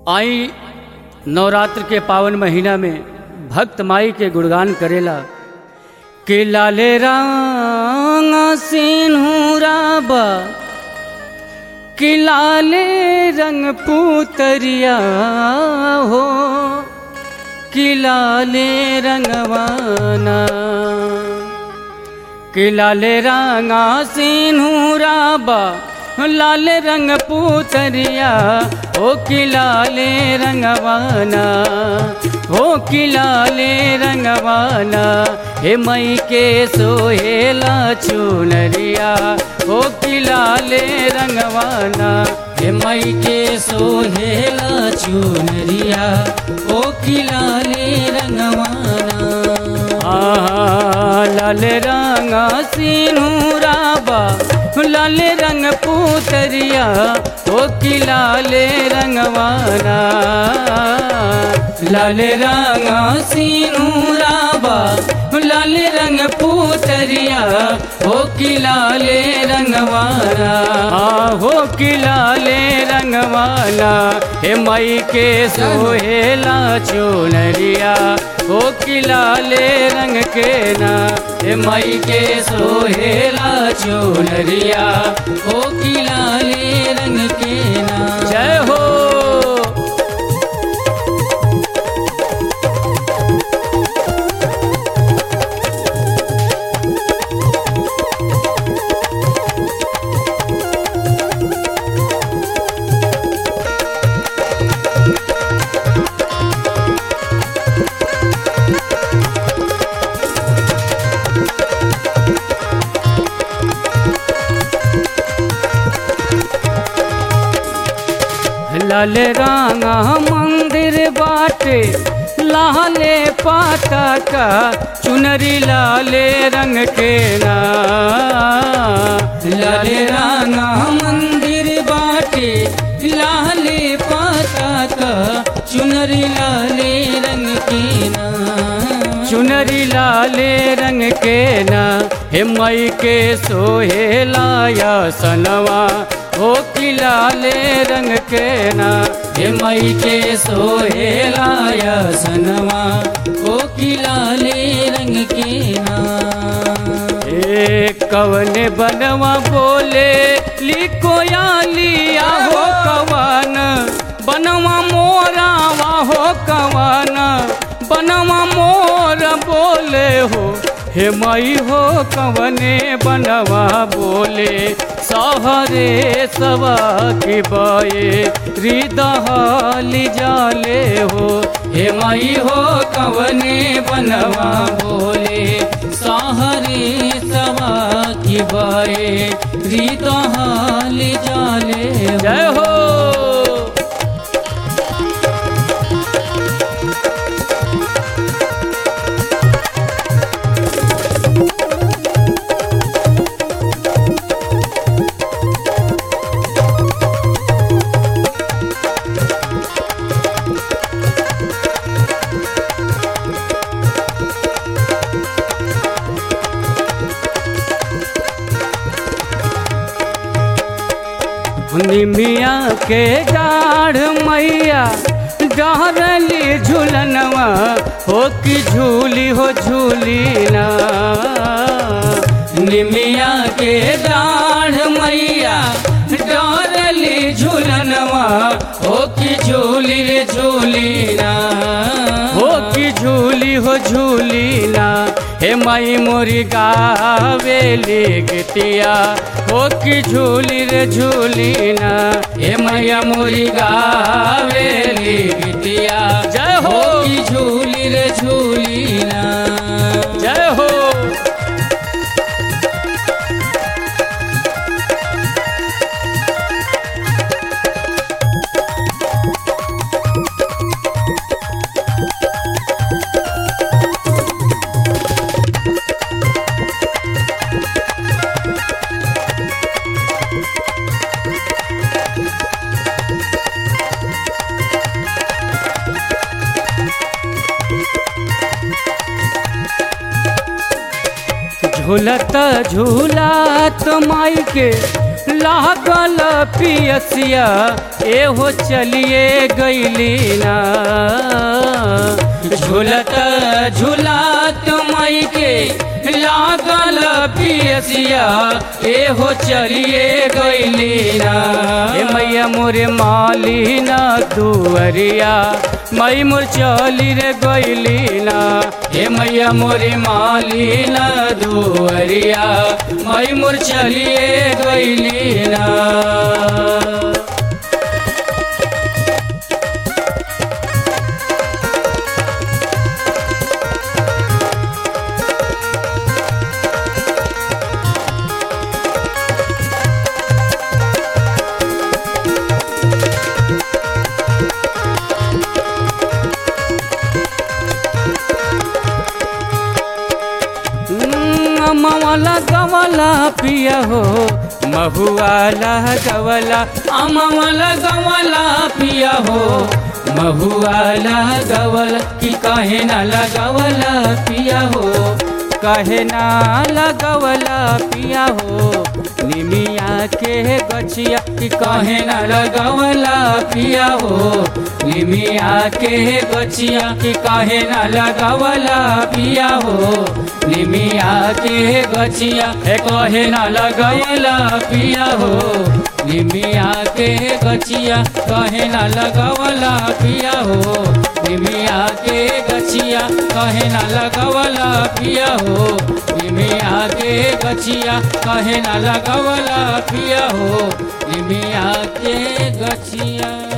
आई नवरात्र के पावन महीना में भक्त माई के गुणगान करेला कि लाले रंग सिंहूराबा कि लाले रंग पुतरिया हो कि लाले रंगवाना कि लाले रंगा सिंहूराबा लाल रंग पुतरिया ओ कि लाले रंगवाना हो कि लाले रंगवाना हे मई के सोहेला चुनरिया हो कि लाले रंगवाना हे मई के सोहेला चुनरिया ओ कि लाले रंगवाना आ लाल रंग सिंहूराबा लाल रंग पुतरिया ओ कि लाले रंगवाना लाल रंग सिंहूराबा लाल रंग पुतरिया हो कि लाले रंगवाना हो कि लाले रंगवाना हे मई के सोहेला चुनरिया हो कि लाले रंग के ना हे मई के सोहेला चुनरिया हो कि लाले रंग के ना जय हो लाल रांगा मंदिर बाटे लाले पाता का चुनरी लाले रंग के ना लाल रांगा मंदिर बाटे लाले पाता का चुनरी लाले रंग के ना चुनरी लाले रंग के ना हे मई के सोहेलाया सनवा हो कि लाले रंग के ना हे मई के सोहेलाया सनवा हो कि लाले रंग के ना ए कवन बनवा बोले लिखो या लिया हो कवन बनवा मोरावा हो कवन बनवा मोर बोले हो हे मई हो कवने बनवा बोले सहरे सवा की बाए हृदय जाले हो हे मई हो कवने बनवा बोले सहरे सवा की बाए हृदय जाले जय हो निमिया के डाढ़ मैया डहरली झूलनवा हो कि झूली हो झूली ना निमिया के डाढ़ मैया डहरली झूलनवा हो कि झूली रे झूली ना हो कि झूली हो झूली ना हे माई मोरी गावेली गीतिया हो कि झूली रे झूली ना हे मैया मोरी गावेली गीतिया जय हो कि झूली रे झूली ना जय हो झूलत झूलत माई के लागल पियसिया एहो चलिए गईली ना झूलत झूलात मई के लागल पियसिया एहो चलिए गईली ना ए मैया मोरे माली ना दुअरिया मई मोर चली रे गईली ना हे मैया मोरे माली ना दुअरिया मई मोर चलिए गईली ना अमवाला गवाला पिया हो महुआला गवाला अमवाला गवाला पिया हो महुआला गवाला कि कहे ना लगवला पिया हो कहे ना लगवला पिया हो निमिया के गछिया कि कहे ना लगवला पिया हो निमिया के गछिया कि कहे ना लगवला पिया हो निमिया के गछिया ए कहे ना लगवला पिया हो निमिया के गछिया कहे ना लगवला पिया हो निमिया के गछिया कहे ना लगवला पिया हो निमिया के गछिया कहे ना लगवला पिया हो निमिया के गछिया